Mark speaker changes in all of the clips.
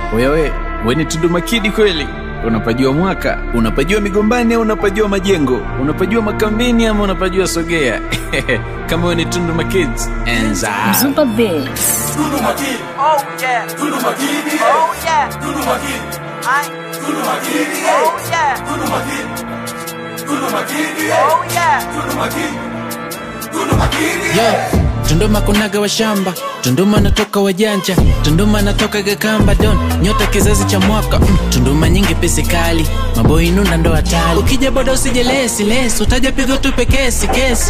Speaker 1: Wewe we ni Tundu Makidi kweli? Unapajua mwaka, unapajua migombani au unapajua majengo, unapajua makambini ama unapajua sogea? Kama wewe ni Tundu Makidi, enza
Speaker 2: Mzumba Beats.
Speaker 3: Tundu Makini.
Speaker 4: Oh yeah.
Speaker 3: Tundu Makini.
Speaker 4: Oh yeah.
Speaker 3: Tundu Makini.
Speaker 4: I.
Speaker 3: Tundu Makini.
Speaker 4: Oh yeah.
Speaker 3: Tundu Makini. Tundu Makini.
Speaker 4: Oh yeah.
Speaker 3: Tundu Makini. Tundu Makini.
Speaker 5: Yo, Tunduma kunaga wa shamba, Tunduma natoka wajanja, Tunduma natoka Gakamba don, nyota kizazi cha mwaka mm. Tunduma nyingi pesi kali, maboi nunda ndo hatari. Ukija boda usije lesi lesi, utaja pigo tupe kesi kesi.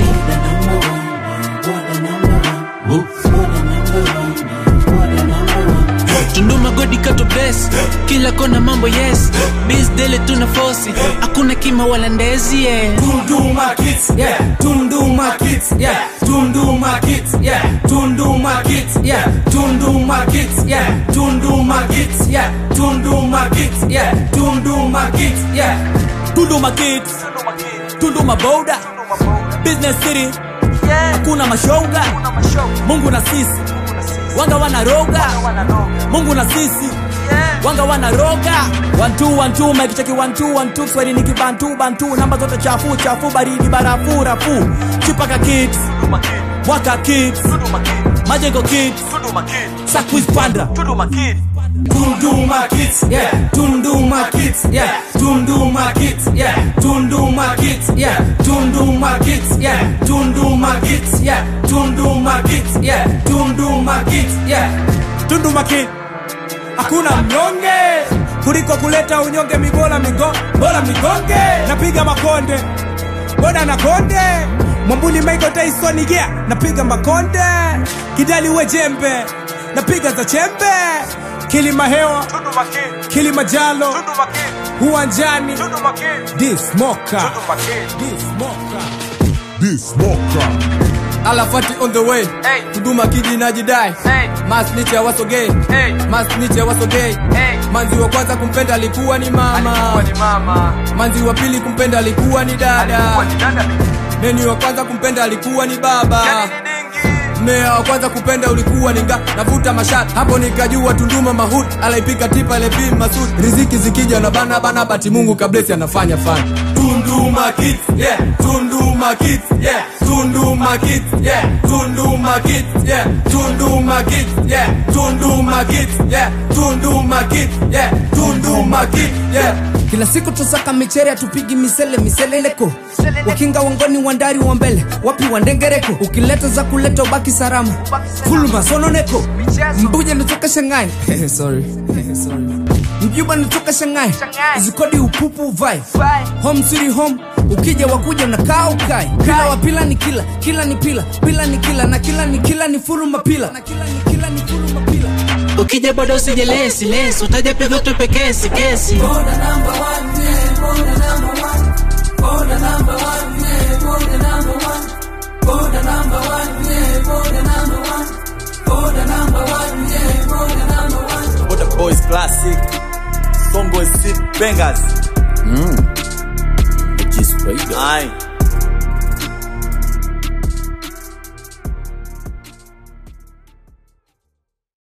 Speaker 5: Tunduma godi kato best, kila kona mambo yes, biz dele tuna fosi, hakuna kima wala ndezi yeah.
Speaker 3: Tunduma Kids, yeah. Tunduma Kids, yeah. Tunduma Kids, yeah. Tunduma Kids, yeah. Tunduma Kids, yeah. Tunduma Kids, yeah. Tunduma Kids, yeah. Tunduma Kids, yeah.
Speaker 6: Tunduma Kids,
Speaker 4: Tundu Makini.
Speaker 6: Tunduma Boda,
Speaker 4: Tundu Maboga.
Speaker 6: Business City,
Speaker 4: Yeah.
Speaker 6: kuna mashoga,
Speaker 4: Kuna mashoga.
Speaker 6: Mungu na sisi,
Speaker 4: Kuna sisi.
Speaker 6: wanga wanaroga,
Speaker 4: Wananoga.
Speaker 6: Mungu na sisi,
Speaker 4: Yeah.
Speaker 6: wanga wanaroga. One two one two, mic cheki one two one two, Kiswahili ni kibantu bantu, namba zote chafu chafu, baridi barafu rafu, Chipaka Kids,
Speaker 4: Tundu Makini.
Speaker 6: Mwaka Kids,
Speaker 4: Tundu Makini.
Speaker 6: Majengo Kids,
Speaker 4: Tundu Makini.
Speaker 6: Sakwis Panda.
Speaker 4: Tundu Makini.
Speaker 3: Tunduma Kids, yeah. Tunduma Kids, yeah. Tunduma Kids, yeah. Tunduma Kids, yeah. Tunduma Kids, yeah. Tunduma Kids, yeah. Tunduma Kids, yeah. Tunduma Kids, yeah.
Speaker 6: Tunduma Kid, hakuna mnyonge kuliko kuleta unyonge, mibola migo bola migonge, napiga makonde boda na konde Mwambuli Michael Tyson yeah, napiga makonde Kidali we jembe, napiga za chembe Kilima hewa,
Speaker 4: Tundu Makini.
Speaker 6: Kilimajalo,
Speaker 4: Tundu Makini.
Speaker 6: uwanjani
Speaker 4: Tundu Makini.
Speaker 6: This Moka,
Speaker 4: Tundu Makini.
Speaker 6: This Moka
Speaker 7: Alafati on the way
Speaker 4: Hey.
Speaker 7: Tunduma kidi najidai
Speaker 4: Hey.
Speaker 7: Masniche wasogei
Speaker 4: Hey.
Speaker 7: Masniche wasogei
Speaker 4: Hey.
Speaker 7: Manzi wa kwanza kumpenda alikuwa ni mama
Speaker 4: Alikuwa ni mama.
Speaker 7: Manzi wa pili kumpenda alikuwa ni
Speaker 4: Alikuwa
Speaker 7: dada
Speaker 4: ni dada.
Speaker 7: Neni wa kwanza kumpenda alikuwa ni baba
Speaker 4: Yani ni dingi.
Speaker 7: Mmea wa kwanza kupenda ulikuwa ninga navuta mashati hapo nikajua Tunduma mahut alaipika tipa lepi masud riziki zikija na bana bana bati Mungu kablesi anafanya fani
Speaker 3: Tunduma Kids, yeah. Tunduma Kids, yeah. Tunduma Kids, yeah. Tunduma Kids, yeah. Tunduma Kids, yeah. Tunduma Kids, yeah. Tunduma Kids, yeah. Tunduma Kids, yeah.
Speaker 7: kila siku tusaka michere tupigi misele miseleleko wakinga wangoni wandari wa mbele wapi wandengereko ukileta za kuleta ubaki salama fulma sononeko
Speaker 4: Michezo.
Speaker 7: mbuja natoka shangai sorry sorry mjuba natoka shangai
Speaker 4: Shanghai.
Speaker 7: zikodi upupu vai
Speaker 4: Vai.
Speaker 7: home city home ukija wakuja unakaa ukai pila wa pila ni kila kila ni pila pila ni kila na kila ni kila ni furuma pila na kila ni kila ni furuma pila
Speaker 5: Ukija boda usije lesi lesi, utaja pigo tupe kesi kesi.
Speaker 6: Boda Boys Classic, Songo Seed Bangers.
Speaker 1: Kiswahili.
Speaker 6: Aye.